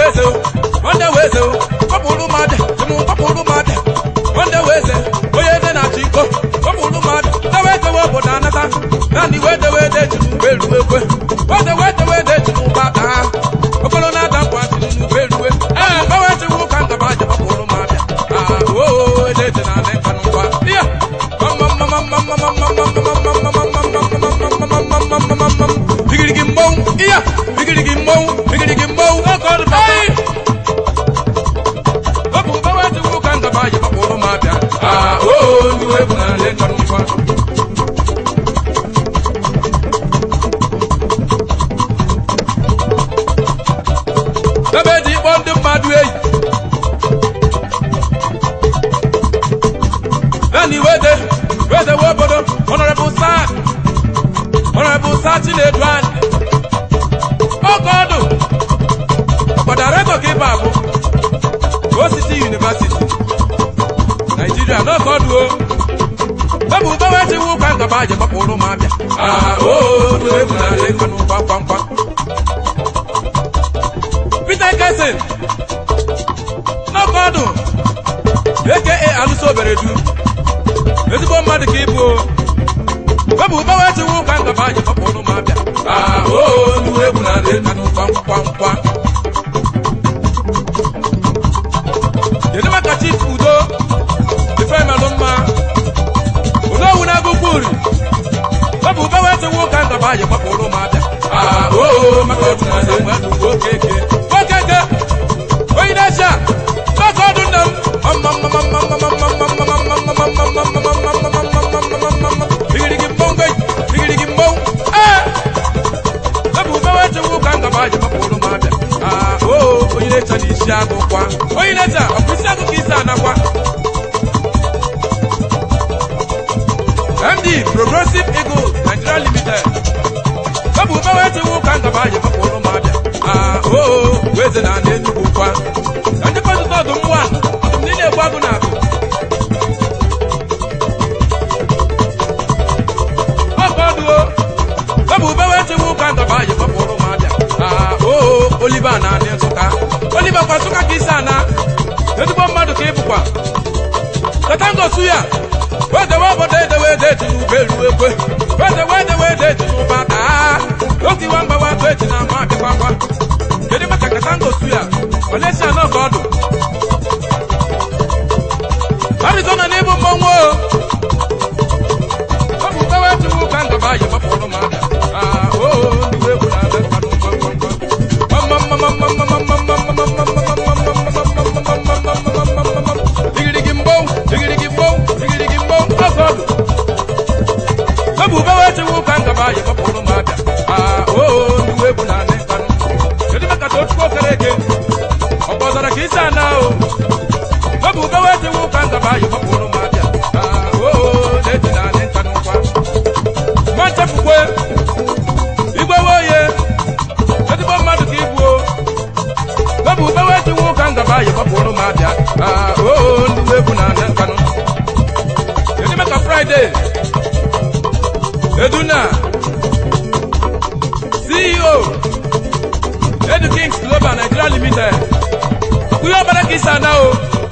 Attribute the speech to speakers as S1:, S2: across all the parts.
S1: weze nwanne weze kpọpụrụ m abịa tụmụ kpọpụrụ m abịa nwanne weze onye ede na-achị iko kpọpụrụ m abịa dewe edewe obodo anata naanị wede wede jiri ugbo eruwe ekwe wede wede wede jiri ụgbọ aka ha okporo na-ada nkwa jiri n'ugbo eruwe ee gbawe chiwu ụka ngaba aja kpọpụrụ m abịa aa oo ede ede na anị nka n'ụwa iya bigirigi mmọnwụ iya bigirigi mmọnwụ bigirigi mmọnwụ oge ọdụ bata ọ bụ gbawe chiwu ụka ngaba aja kpọpụrụ m abịa aa oo ndị wee bụ na anị nka n'ụwa ebe ji ịkpọ ndị mmadụ eyi naanị wede wede we obodo honorable sa honorable sa chinedu anyị oge ọdụ ọkpọdareto ka ịba abụ osisi university naijiria n'oge ọdụ o ebe ubewe chiwu ụka ngaba ji gbapụrụ m abịa aa oo ndị egwu na-ale nkanụ kwamkwamkwa Peter Kesin n'ọkọdụ aka alụso oberedu ezigbo mmadụ ka ịbụ webụ gbawe chiwu ụka ngaba anyị kpọpụrụ m abịa oo ndị egwu na adị kanụ kwamkwamkwa kedu maka chief udo ifemelụ mma udo owu na agụkwu uri webụ gbawe chiwu ụka ngaba anyị kpọpụrụ m abịa oo maka ọdụ na adị mmadụ okeke okeke onye na-eche maka ọdụ nna m bigirigi mbongo bigirigi mbong ee ebu ubewe chewu ka ngaba aji mapụrụ m abịa aa oo onye na-eche na isi agụ kwa onye na-eche ọ bụ isi agụ ka isi anakwa md progressive eagle nigeria limited ebu ubewe chewu ka ngaba aji mapụrụ m abịa aa oo weze na ana enugwu kwa na ndị kọtụta ọdụm nwa ọdụm ndị na-egbu agụ na agụ ọkọdụo ebu ubewe chewu ka ngaba aji mapụrụ m abịa aa oo oliva na anị nsụka oliva kwa nsụka ka isi ana ezigbo mmadụ ka ịbụkwa katangosu ya wedewe obodo edewe ede eti n'ube eruwe ekwe wedewe edewe ede eti n'ụba taa oge iwa mgbawa atụ eti na ama abịakwakwa kedu maka katangosu ya olesia nọ ka ọdụ arizona n'ịbụ mmọnwụ o ọ bụ mgbawa etiwu ka ngaba yi gbapụrụ m abịa aa oo ndị egwu na-abịa mmadụ digirigi mbọw digirigi mbọw digirigi mbọw ọgọdụ ebu ubewe chiwu ka ngaba yi gbapụrụ m abịa aa oo ndị egwu na-anị mkpanụ kedu maka tochukwu okere eke ọ kpọzara ka isi ana o ebu ubewe chiwu ka ngaba yi gbapụrụ m abịa aa oo na-eji na-anị mkpanụ kwa nwa nchepụkwe igwe woye ezigbo mmadụ ka ibu o ebu ubewe chiwu ka ngaba yi gbapụrụ m abịa aa oo ndị egwu na-anị mkpanụ kedu maka fraịde eduna ceo edu kings global nigeria limited ọkùnrin ọbẹrẹ kì í sànà o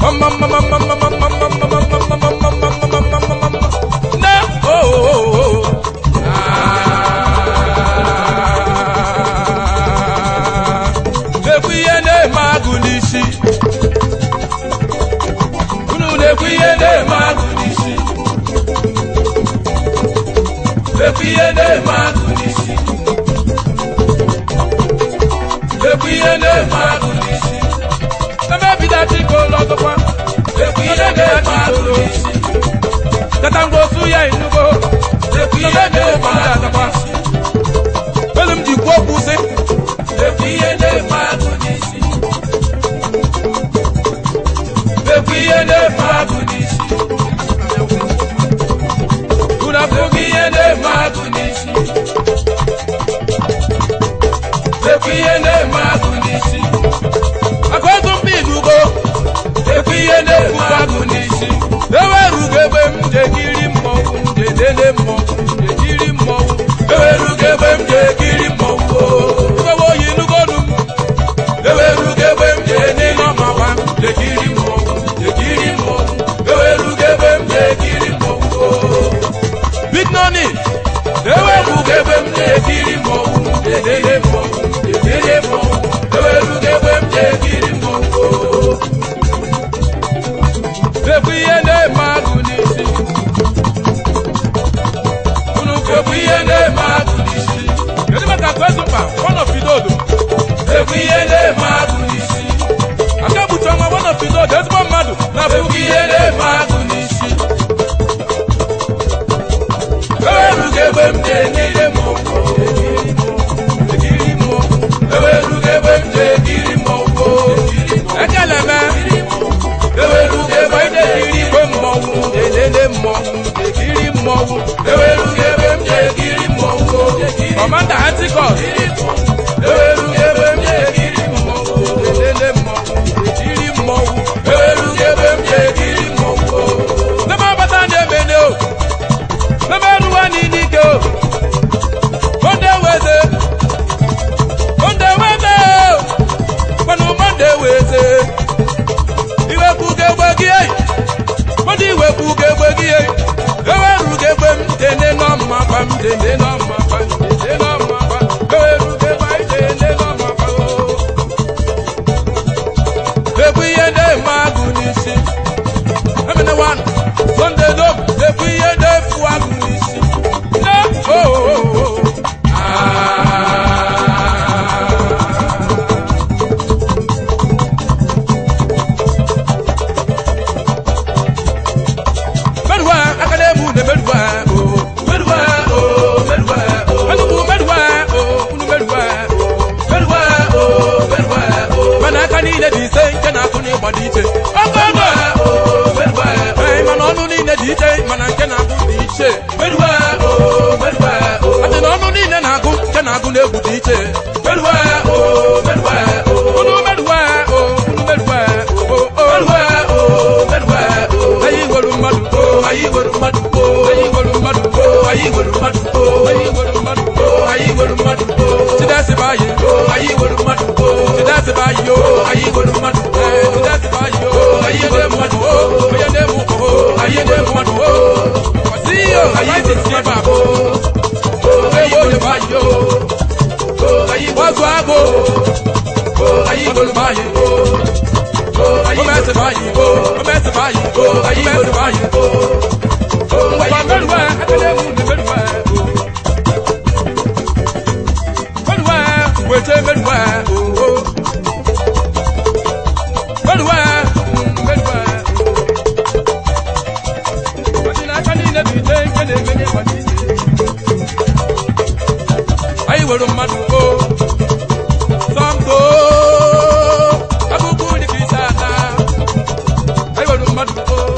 S1: ná ooo na-ekwu ihe na-eme agụ n'isi unu na-ekwu ihe na-eme agụ n'isi na-ekwu ihe na-eme agụ n'isi na-ekwu ihe na-eme agụ n'isi ebe ebido chike ụlọ ọgụkwa na-ekwu ihe na-eme agụ n'isi katango osu ya inugo na-ekwu ihe na-eme agụ n'isi elu m ji kwuo okwu sị na-ekwu ihe na-eme agụ n'isi na-ekwu ihe na-eme agụ n'isi unu afụghị ihe na-eme agụ n'isi ekwu ihe na-eme agụ n'isi aka otu mba inugo ekwu ihe na-eme agụ n'isi ewerugo ebe m jekiri mmọnwụ njedene mmọnwụ njekiri mmọnwụ ewerugo ebe m jekiri mmọnwụ o ewe oyi nugonu m ekiri mmọnwụ elele mmọnwụ elele mmọnwụ ewerugo egbe m ji ekiri mmọnwụ ekwu ihe na-eme agụ n'isi unu ekwu ihe na-eme agụ n'isi kedu maka kwezupa wọnọfidodo ekwu ihe na-eme agụ n'isi aka gbuchi ọnwa wọnọfidodo ezigbo mmadụ na-abụghị ihe na-eme agụ n'isi ewerugo egbe m ji ekiri mmọnwụ ekiri mmọnwụ ewerugo egbe m ji ekiri mmọnwụ ekele me ewerugo egbe m ji ekiri igwe mmọnwụ elele mmọnwụ ekiri mmọnwụ ewerugo egbe m ji ekiri mmọnwụ kọmanda antikọs ewerugo egbe m ji ekiri mmọnwụ elele mmọnwụ ekiri mmọnwụ ewerugo egbe m ji ekiri mmọnwụ n'ebe ọbata na-emene o n'ebe eruwa n'ike o monde weze monde weze kwanụ monde weze iwepụga egbe gị eyi mmadụ iwepụga egbe gị eyi eweruga egbe m dene n'ọmma gba m dene n'ọmma gba m dene n'ọmma gba eweruga egbe anyị dene n'ọmma gba o ekwu ihe na-eme agụ n'isi emene wan sonde dom ekwu ihe na-efu agụ n'isi ne o Merwa, akademu ne merwa, oh. Merwa, oh, merwa, oh. Anubu merwa, oh, unu merwa, oh. Merwa, oh, merwa, oh. Mana aka niile dị ise nke na-akụ n'ịgba dị iche. Ọkọ ọgọ. Merwa, oh. Ee, mana ọnụ niile dị iche, mana nke na-akụ dị iche. Merwa, oh, merwa, oh. Adị na ọnụ niile na-agụ, nke na-agụ n'egwu dị iche. Merwa, oh, merwa, oh. Unu merwa, oh, unu merwa, oh, oh, oh. Merwa, oh, merwa, oh. Anyị nwere mmadụ, oh, anyị nwere mmadụ, oh, anyị nwere mmadụ, oh, anyị nwere mmadụ, oh, anyị nwere mmadụ, oh, anyị nwere mmadụ, oh. Chidasị bụ anyị, oh, anyị nwere mmadụ, oh. Chidasị bụ anyị, oh, anyị nwere mmadụ, oh. Chidasị bụ anyị, oh, anyị nwere mmadụ, oh. Onye na-eme ụkọ, oh, anyị nwere mmadụ, oh. Kwasị ihe, oh, anyị nwere mmadụ, oh. Oh, anyị nwere mmadụ, oh. Oh, anyị gbazụ agụ, oh, anyị nwere mmadụ, oh. Oh, anyị nwere mmadụ, oh. Oh, anyị nwere mmadụ, oh. Oh, anyị nwere mmadụ, oh. Wete merwa, oh, oh. Merwa, mm, merwa, oh. Ọdị n'aka niile bụ ite nke na-emenye ma n'isi. Anyị nwere mmadụ, oh. Sọmko, abụbụ dị ka isi ata. Anyị nwere mmadụ, oh.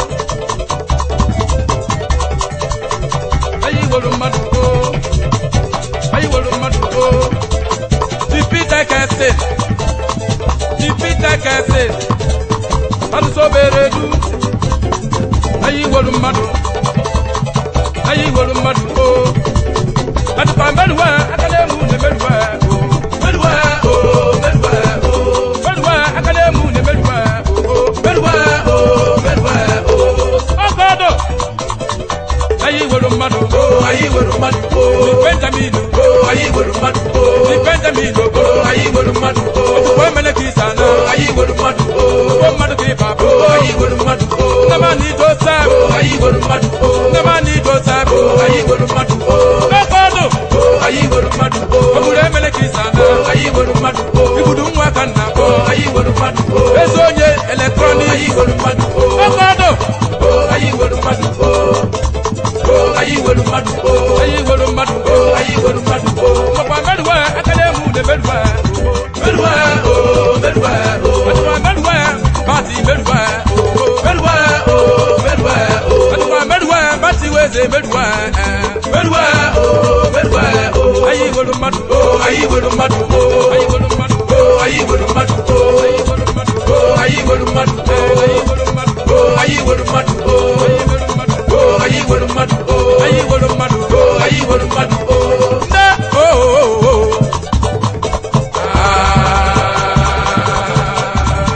S1: Anyị nwere mmadụ, oh. Anyị nwere mmadụ, oh. Jupiter kẹsì. Jupiter kẹsì. Alụsobere du. Anyị wolu mmadụ. Anyị wolu mmadụ o. Adụkwa mmerụwa aka na-emu na emerụwa o. Merụwa o, merụwa o. Merụwa aka na-emu na emerụwa o. Merụwa o, merụwa o. Ọkọdụ. Anyị wolu mmadụ o. Anyị wolu mmadụ o. Benjamin o. Anyị wolu mmadụ o. Benjamin o. Anyị wolu mmadụ o. Ojukwu emele ka ịsa na. Anyị wolu mmadụ o. Ojukwu mmadụ ka ịba bụ. Anyị wolu mmadụ o. Nnamani Joseph. Anyị wolu mmadụ o. Nnamani Joseph. Anyị wolu mmadụ o. Ọkọdụ. Anyị wolu mmadụ o. Ogburu emele ka ịsa na. Anyị wolu mmadụ o. Igudu nwa ka nna bụ. Anyị wolu mmadụ o. Ezi onye eletrọnik. Anyị wolu mmadụ o. Ọkọdụ. Anyị wolu mmadụ o. Anyị wolu mmadụ o. Anyị wolu mmadụ o. Anyị wolu mmadụ o. Makwa merụwa aka na-emu na merụwa o. Merụwa o. Merụwa o. Ọdịkwa merụwa bati merụwa o. Merụwa o. Merụwa o. Ọdịkwa merụwa bati weze merụwa. Merụwa o. Merụwa o. Anyị wolu mmadụ o. Anyị wolu mmadụ o. Anyị wolu mmadụ o. Anyị wolu mmadụ o. Anyị wolu mmadụ o. Anyị wolu mmadụ o. Anyị wolu mmadụ o. Anyị wolu mmadụ o. Anyị wolu mmadụ o. Anyị wolu mmadụ o. Anyị wolu mmadụ o. Anyị wolu mmadụ o. Nne o o o.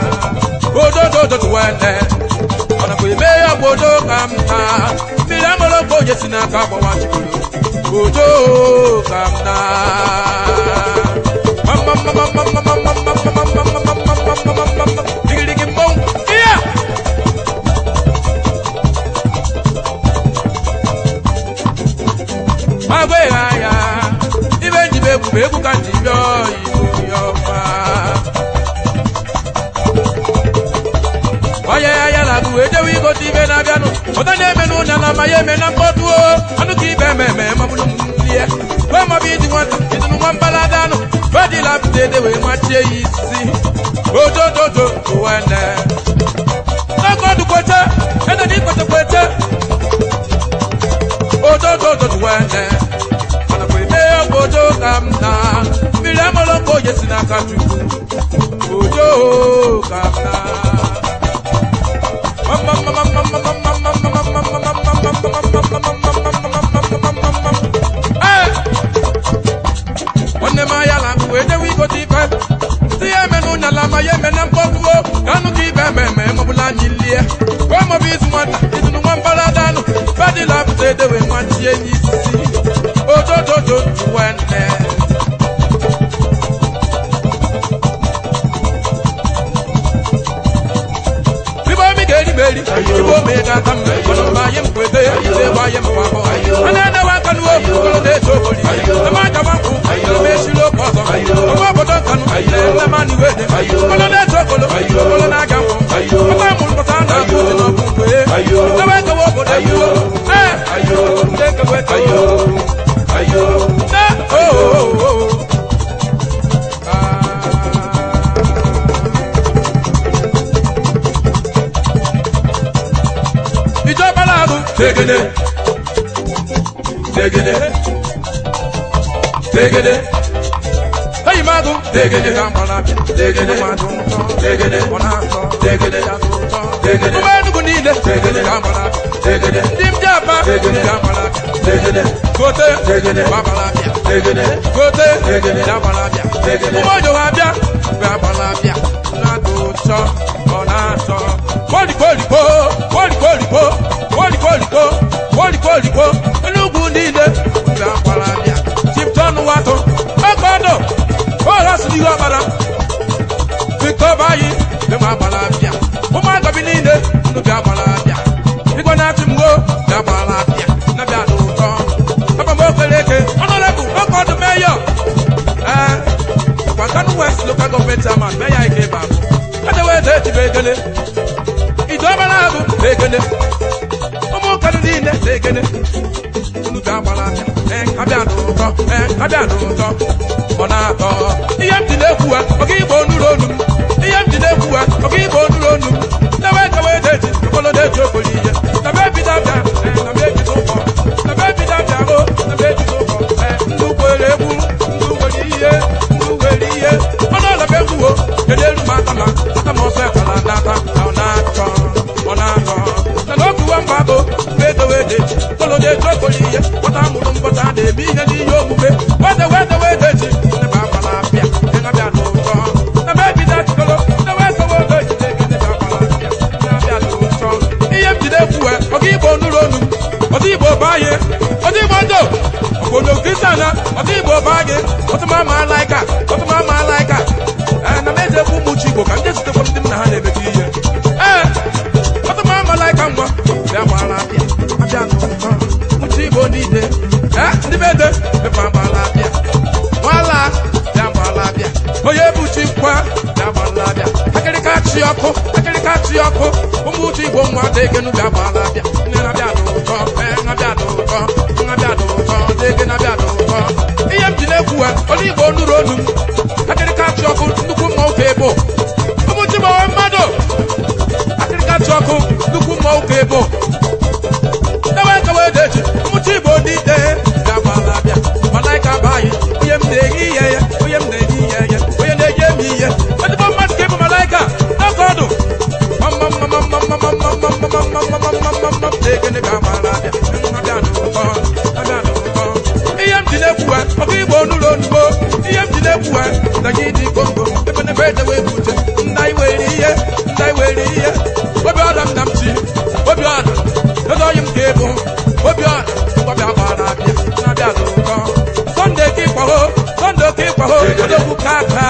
S1: Ododo dodo wende. Ọ̀nà kò ime ya gbodo ka m ta. Mmiri amụrụ ka onye si n'aka gbawa chikolo ojo ka m na digirigi mmọnwụ iya agwaghị anya ibe njibe egwu bụ egwu ka nji bịa igbo ya ọma onye ya ya na-agụ wee jewe igote ibe na-abịanụ ụta na-eme n'ụnya na ama ya eme na mkpọtụ o anụ ka ibe eme eme mabụrụ m lie wee mabụ ịdị nwata ịdịnụ nwa mbalada anụ badila pụta ede wee machie ya isi ojojojo wene n'ọkọdụ kwete ede na ikwete kwete ojojojo wene mana kwa eme ojo ka m na mmiri amụrụ ka onye si n'aka chukwu ojo ka m na nwanne m anya na agụ wee jewe igote ife si ya eme n'ụnya la ma ya eme na mkpọtụo ka anụ ka ibe eme eme mọbụla anyị lie wee mọbụ izu nwata izunu nwa mbalada anụ badila pụta edewe nwachie n'isi ojojojo nwanne Ibo mi geri meri, ibo mi ga tam, kono ma yem kwete, se wa yem pa ko. Ana na wa kanu o, kono de to boli. Na ma ja wanku, kono me shilo ko so. Ko wa bodo kanu, na ma ni wede. Kono de to kolo, kono na ga mo. Ko ta mun ko ta na ko no ku kwe. Na wa ka wo bodo yo. Eh, ayo, de ka we ayo. Ayo. Na oh oh oh. Ah. ìjọba láàrú. Tegede. Tegede. Tegede. Lẹ́yìn máa dún. Tegede. Tegede. Tegede. Tegede. Tegede. Ọmọ Enugu niile. Tegede. Tegede. Ndị m ji apa. Tegede. Tegede. Gote. Tegede. Babalabịa. Tegede. Gote. Tegede. Babalabịa. Tegede. Ụmụ ọjọọ abịa. Babalabịa. Na-atọ ụtọ. Ọ na-atọ. Kwolikwolikwo. Kwolikwolikwo. Kwolikwolikwo. Kwolikwolikwo. Enugwu niile. Babalabịa. Chipton Wato. Ọkọdọ. Bọọlụ asụrụ ihe ọkpara. Victor Bayi. Bịa Babalabịa. Ụmụaka bi niile. Unu bịa Babalabịa. Igwe na-achị mgbo. Bịa Babalabịa. Na-abịa n'ụtọ. Papa m okeleke. Honorable Ọkọdụ Mayor. Ee. Kwa Kano West Local Government Chairman. Mayor Ike Babu. Adewe ede etibe egele. Ìjọba na-abụ egele. Ụmụ Kano niile egele. Unu bịa Babalabịa. Ee, abịa n'ụtọ. Ee, abịa n'ụtọ. Ọ na-atọ. Ihe m ji na-ekwu ha, ọ ga igbo onuru onu m. Ihe m ji na-ekwu ha, ọ ga igbo onuru onu m. Dewe dewe deji, okolo deji okolo ihe. Debe ebido abịa, ee, debe ebido ụkọ. Debe ebido abịa o, debe ebido ụkọ. Ee, ndị ukwere egwu, ndị ukwere ihe, ndị ukwere ihe. Ọnụ ọla bụ egwu o, kedu elu m aka ma, aka m ọsọ ekwela n'aka, na ọ na-atọ, ọ na-atọ. Na n'oge uwe mba bụ, mgbe edewe deji, okolo deji okolo ihe. Nwata amụrụ mbọta na-eme ihe n'ihe omume. Wedewe dewe deji, ndị bụ agbala abịa, ndị na-abịa n'ụtọ. Na m ebido achịkọrọ, dewe dewe deji, ndị na-agbala abịa, ndị na-abịa n'ụtọ. Ihe m jide ekwu ọga igbo nụrụ onu m ọdị igbo banye ọdị igbo ndo obodo kristian ọdị igbo banye ọtụma ma alaika ọtụma ma alaika ee na m eji ekwu ụmụ chi igbo ka ndị zutekwa ndị m na ha na-emekọ ihe ee ọtụma ma alaika ngwa bịa gbara abịa abịa n'ụtọ ụmụchi igbo niile ee ndị be ede mepe agbala abịa nwala bịa gbala abịa onye bụ chi nkwa bịa gbala abịa akịrịka chi ọkụ akịrịka chi ọkụ ụmụ uche igbo nwa degenu bịa gbala abịa nne na-abịa n'ụtọ ee na-abịa n'ụtọ na-abịa n'ụtọ dege na-abịa n'ụtọ ihe m ji na-ekwu ha ọdụ igbo nụrụ onu m akịrịka chi ọkụ nnukwu mma ụka ebo ụmụ chi gbawa mmadụ akịrịka chi ọkụ nnukwu mma ụka ebo dewe dewe deji ụmụ chi igbo ndị ide bịa gbala abịa malaika bụ anyị onye m na-eghe ihe ya onye m na-eghe ihe ya onye na-enye m ihe ezigbo mmadụ ka ịbụ malaika n'oge ọdụ ihe m ji na-ekwu ha ọkụ igbo n'ụlọ onugbo ihe m ji na-ekwu ha daga ịdị kongo ebe na ebe edewe ebute nna anyị were ihe nna anyị were ihe obi ọla m na m chi obi ọla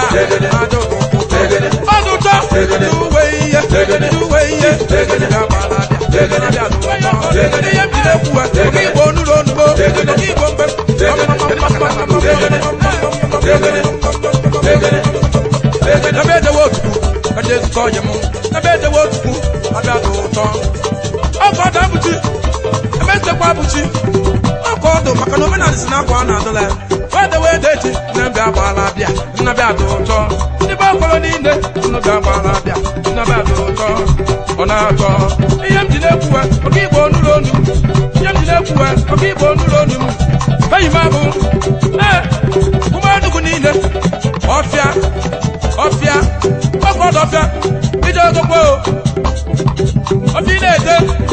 S1: ajọ ọdụ ụtọ uwe ihe uwe ihe ga-agbala abịa ihe bi na-ekwu oge igbo onuru onugbo oge igbo mgbe ebe edewe otutu kacha ezukọ ọyị m ebe edewe otutu abịa dị ụtọ ọkọ ọdụ abụchi ebe nchekwa abụchi ọkọ ọdụ maka na omenala si n'akwa a na-adụla ya wedewe ede echi nnabịa agbaala abịa nnabịa dị ụtọ ndị be ọkọrọ niile nnabịa agbaala abịa nnabịa dị ụtọ ọ na-atọ ihe m ji na-ekwuwe oke igbo onuru onu ihe m ji na-ekwuwe oke igbo onuru onu m eyi m abụ ee ụmụadụgwu niile ọfịa ọfịa ọkọ ọdụ ọfịa ije ogogbo ọfịa ị na-ede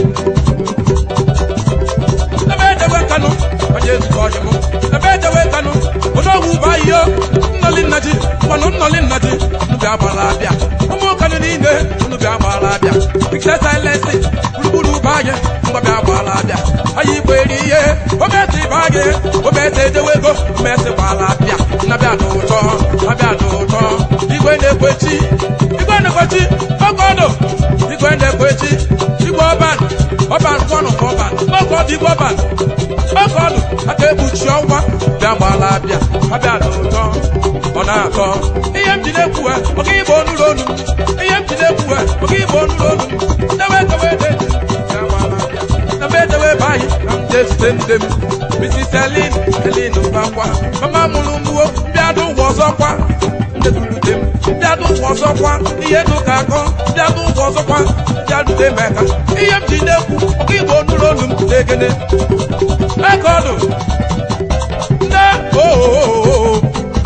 S1: ebe edewe kanụ onye ezukọ ọjị m ebe edewe kanụ odogwu bụ ahịhịa nnọli nna ji mmanụ nnọli nna ji unu bịa gbara abịa ụmụ kanụ niile unu bịa gbara abịa pikse silensi gburugburu bụ anyị ngwa bịa gbara abịa anyị igbo eri ihe omesi bụ anyị omesi edewe ego omesi gbara abịa nnabịa dị ụtọ abịa dị ụtọ igwe na-ekwechi igwe na-ekwechi ọkọdụ igwe na-ekwechi igwe ọban ọban kwanụ ka ọban ọkọdụ igwe ọban ọkọdụ aka ekpuchi ọnwa bịa gbala abịa abịa dị ụtọ ọ na-atọ ihe m ji na-ekwuwe oge igbo onuru onu ihe m ji na-ekwuwe oge igbo onuru onu dewe dewe dewe bịa gbala abịa ebe edewe ebe anyị ka m jee zute nne m Mrs. Elin Elin Mbakwa mama mụrụ mgbuo bịadụ ụwa ọzọkwa ndedurute m bịadụ ụwa ọzọkwa ihe dị ka akọ bịadụ ụwa ọzọkwa bịadute m eka ihe m ji na-ekwu ọka igbo onuru onu m na-egene ekọdụ nne oo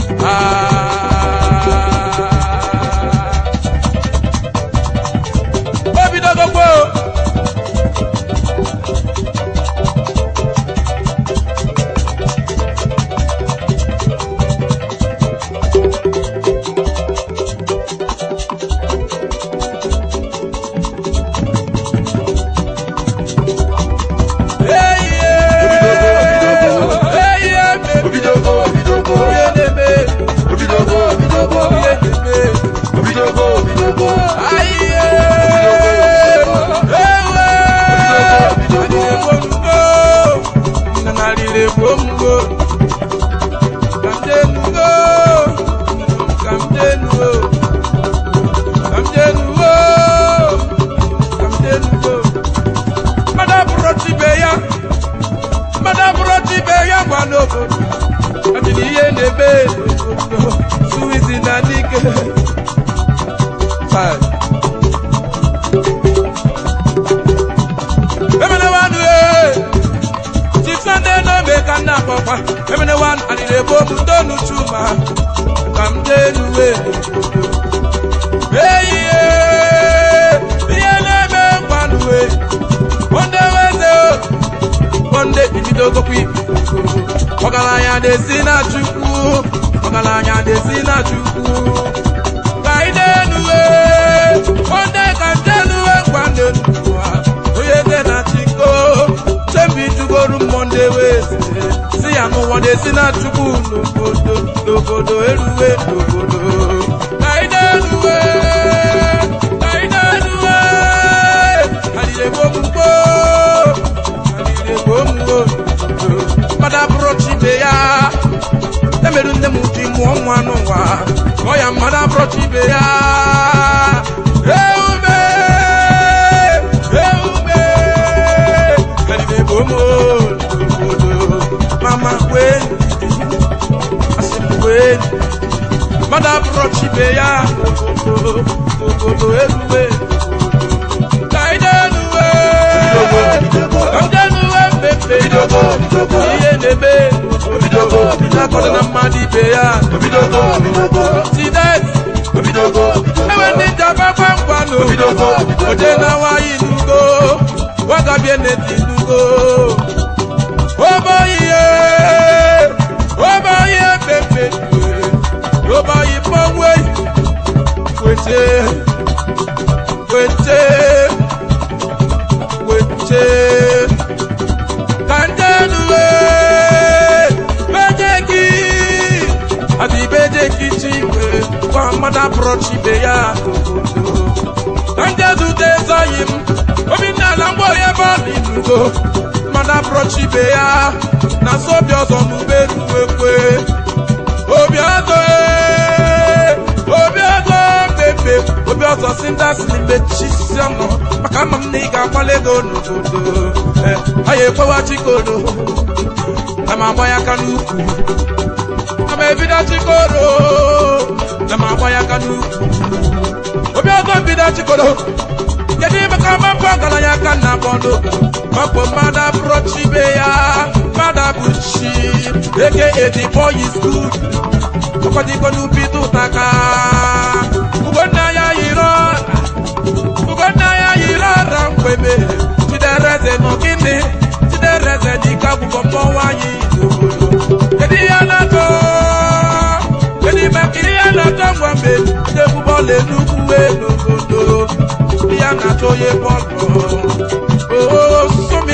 S1: obidogogbo
S2: Obidogo, obidogo, obidogo, obidogo, obidogo, obidogo.
S1: ihe na-eme suwizi na n'ike Five. emene wanu ee tifande n'obe ka nna akpọkwa emene wanu alịrị ebo m ndonu chuma ka m denu wee eyi ee ihe na-eme nkwanụ wee onde weze onde ibidogokwa ibi ọgaranya na-esi na chukwu ọgaranya na-esi na chukwu ka ị na-enu ee onde ka njenuwe ngwande nuwa onye eze na chiko chembi jugoru mmọnde weze si ya n'ụwa na-esi na chukwu n'obodo n'obodo eruwe n'obodo ka ị na-enu ee ka ị na-enu ee alile gbomugbo alile gbomugbo mmadụ abụrụ chibe ya emerụ nne m ji mụọ nwa n'ụwa kọọ ya mmadụ abụrụ chibe ya eume eume kalile gbomo obodo mama wee asị m wee mmadụ abụrụ chibe ya obodo obodo eruwe ka ị na-enuwe ka m ga-enuwe mmepe
S2: Obidogo, obidogo,
S1: ihe na-eme
S2: obidogo,
S1: na-akọrọ na mmadụ ibe ya
S2: obidogo, obidogo,
S1: tidet
S2: obidogo, obidogo.
S1: ewe ndị njaba gwangwanụ
S2: Obidogo, obidogo.
S1: oje na nwaanyị nugo wagabie neti nugo oboyiye oboyiye pepe oboyi pọnwe wete wete wete kanjenuwe bejeki àti bejeki chiwe apụrọchi ibe ya n'obodo ka ndị ezute ezoghị m obinna na mgbe onye ebe ọ dị n'ugo mmadụ apụrọchi ibe ya na so obi ọzọ n'ugbe ruwekwe obi ọzọ ee, obi ọzọ bebe obi ọzọ si ndị asị mechisi ọnụ maka ama m na ị ga-agbala ego n'obodo Eh, ọ ya ekwewa chikodo na m agba ya aka n'ukwu na m ebido chikodo na m agba ya aka n'ukwu obi ọzọ bido chikodo kedu ime ka mapụ ọgaranya aka na bọọlụ ọ bụ mmadụ apụrọchi ibe ya mmadụ abụchi eke edi boy is good ọkwadiko n'ubi tụtaka ugonna ya yiri ọra ugonna ya yiri ọra mgbeme chidereze nọ gịnị chidereze n'ike akwụkwọ mmọnwụ anyị n'obodo kedu ihe na-atọ kedu ime ka ihe na-atọ ngwa mgbe ndị egwu bọọlụ enugwu wee n'obodo ihe na-atọ onye bọọlụ oo sumi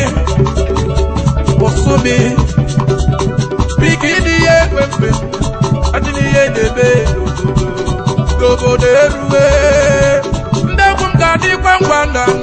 S1: osumi biki n'ihe ekwe mgbe adị n'ihe na-eme n'obodo n'obodo erue ndị egwu m ga-adịkwa ngwa ndụ